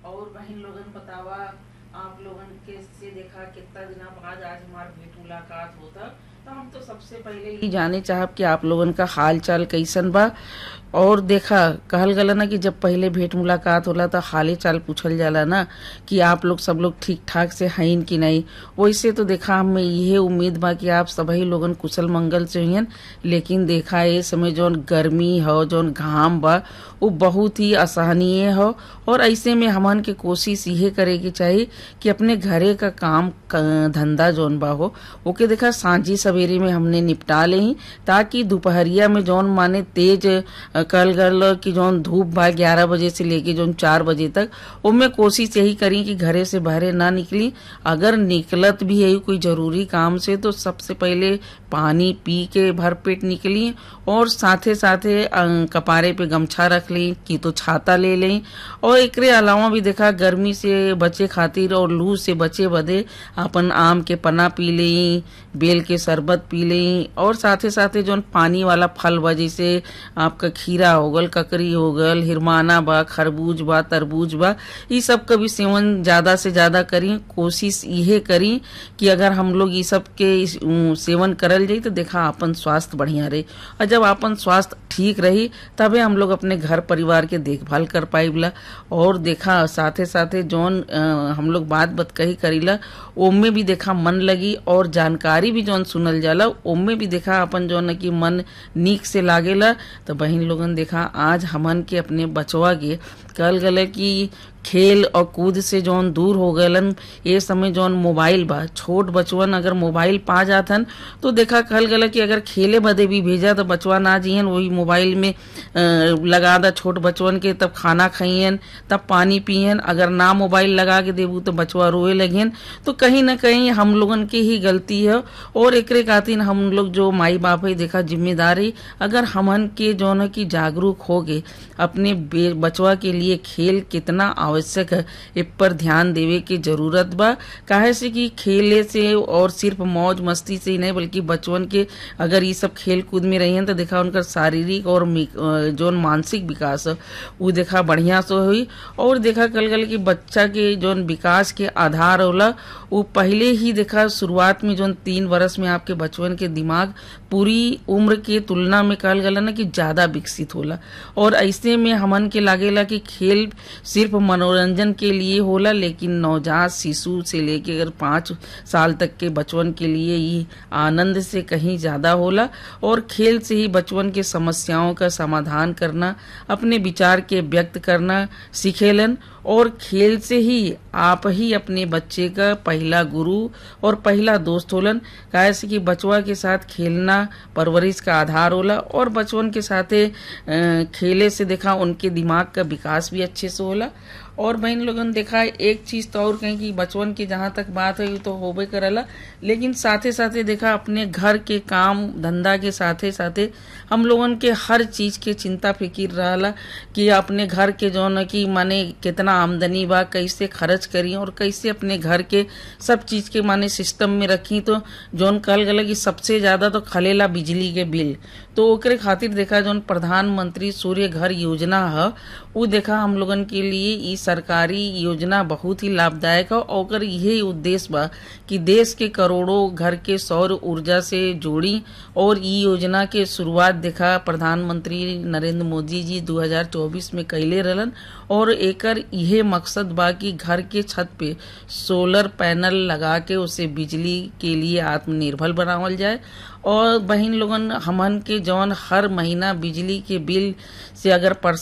और बहन लोगन बतावा आप लोगन के से देखा कितना दिना बाद आज हमार भेंट मुलाकात होता तो हम तो सबसे पहले ही जाने चाहब कि आप लोगन का हाल चाल कैसन बा और देखा कहल गला ना कि जब पहले भेंट मुलाकात होला तो हाले चाल पूछल जाला ना कि आप लोग सब लोग ठीक ठाक से हईन कि नहीं वैसे तो देखा हमें यही उम्मीद बा कि आप सभी लोगन कुशल मंगल से हुईन लेकिन देखा ये समय जौन गर्मी हो जौन घाम बा वो बहुत ही असहनीय हो और ऐसे में हमन के कोशिश ये करे की चाहिए कि अपने घरे का काम क- धंधा जौन बा हो ओके देखा सांझी सवेरे में हमने निपटा ले ही ताकि दोपहरिया में जौन माने तेज अ, कल गल कि जौन धूप बा ग्यारह बजे से लेके जौन चार बजे तक उनमें कोशिश यही करी कि घरे से बाहरे ना निकली अगर निकलत भी है कोई जरूरी काम से तो सबसे पहले पानी पी के भरपेट निकली और साथे साथे अ, कपारे पे गमछा रख ली कि तो छाता ले लें और एकरे अलावा भी देखा गर्मी से बचे खातिर और लू से बचे बदे अपन आम के पना पी लें बेल के शरबत पी लें और साथे साथे जौन पानी वाला फल बा जैसे आपका खीरा हो गल ककरी हो गल हिरमाना बा खरबूज बा तरबूज बा ई सब का भी सेवन ज्यादा से ज्यादा करी कोशिश इहे करी कि अगर हम लोग ई सब के इस, उम, सेवन करल जाई तो देखा अपन स्वास्थ्य बढ़िया रही और जब अपन स्वास्थ्य ठीक रही तबे हम लोग अपने घर परिवार के देखभाल कर पाइबला और देखा साथे साथे जौन अ, हम लोग बात बत कही करीला ओमे भी देखा मन लगी और जानकारी भी जौन सुनल जाला ओमे भी देखा अपन जौन है कि मन नीक से लागेला तो बहन लोगन देखा आज हमन के अपने बचवा के कल गले कि खेल और कूद से जौन दूर हो गलन ये समय जौन मोबाइल बा छोट बचवन अगर मोबाइल पा जाथन तो देखा कहल गला कि अगर खेले बदे भी भेजा तो बचवा ना जियन वही मोबाइल में अ, लगा दा छोट बचवन के तब खाना खाइयन तब पानी पियन अगर ना मोबाइल लगा के देबू तो बचवा रोए लगियन तो कहीं ना कहीं हम लोगन की ही गलती है और एकरे खातिर हम लोग जो माई बाप है देखा जिम्मेदारी अगर हमन के जौन है कि जागरूक हो गए अपने बे- बचवा के लिए खेल कितना आवश्यक है इ पर ध्यान देवे की जरूरत बा काहे से कि खेले से और सिर्फ मौज मस्ती से ही नहीं बल्कि बचवन के अगर ये सब खेल कूद में रही तो देखा उनका शारीरिक और मी- अ, जौन मानसिक विकास है वो देखा बढ़िया से हुई और देखा कल कल कि बच्चा के जौन विकास के आधार होला वो पहले ही देखा शुरुआत में जौन तीन वर्ष में आपके बचवन के दिमाग पूरी उम्र के तुलना में कहल गला ना कि ज्यादा विकसित होला और ऐसे में हमन के लागेला कि खेल सिर्फ मनोरंजन के लिए होला लेकिन नवजात शिशु से लेके अगर पाँच साल तक के बचवन के लिए ये आनंद से कहीं ज्यादा होला और खेल से ही बचवन के समस्याओं का समाधान करना अपने विचार के व्यक्त करना सीखेलन और खेल से ही आप ही अपने बच्चे का पहला गुरु और पहला दोस्त होलन काहे से कि बचवा के साथ खेलना परवरिश का आधार होला और बचवन के साथे अ, खेले से देखा उनके दिमाग का विकास भी अच्छे से होला और बहन लोगन देखा एक चीज तो और कहीं कि बचवन की जहां तक बात है तो होबे करला लेकिन साथे साथे देखा अपने घर के काम धंधा के साथे साथे हम लोगन के हर चीज के चिंता फिकिर रहला कि अपने घर के जौन है कि माने कितना आमदनी बा कैसे खर्च करी और कैसे अपने घर के सब चीज के माने सिस्टम में रखी तो जौन कहल गला कि सबसे ज्यादा तो खलेला बिजली के बिल तो ओकरे खातिर देखा जौन प्रधानमंत्री सूर्य घर योजना है वो देखा हम लोगन के लिए ई सरकारी योजना बहुत ही लाभदायक है और ओकर यही उद्देश्य बा कि देश के करोड़ों घर के सौर ऊर्जा से जोड़ी और ई योजना के शुरुआत देखा प्रधानमंत्री नरेंद्र मोदी जी 2024 में कैले रहलन और एकर यहे मकसद बा कि घर के छत पे सोलर पैनल लगा के उसे बिजली के लिए आत्मनिर्भर बनावल जाए और बहन लोगन हमन के जौन हर महीना बिजली के बिल से अगर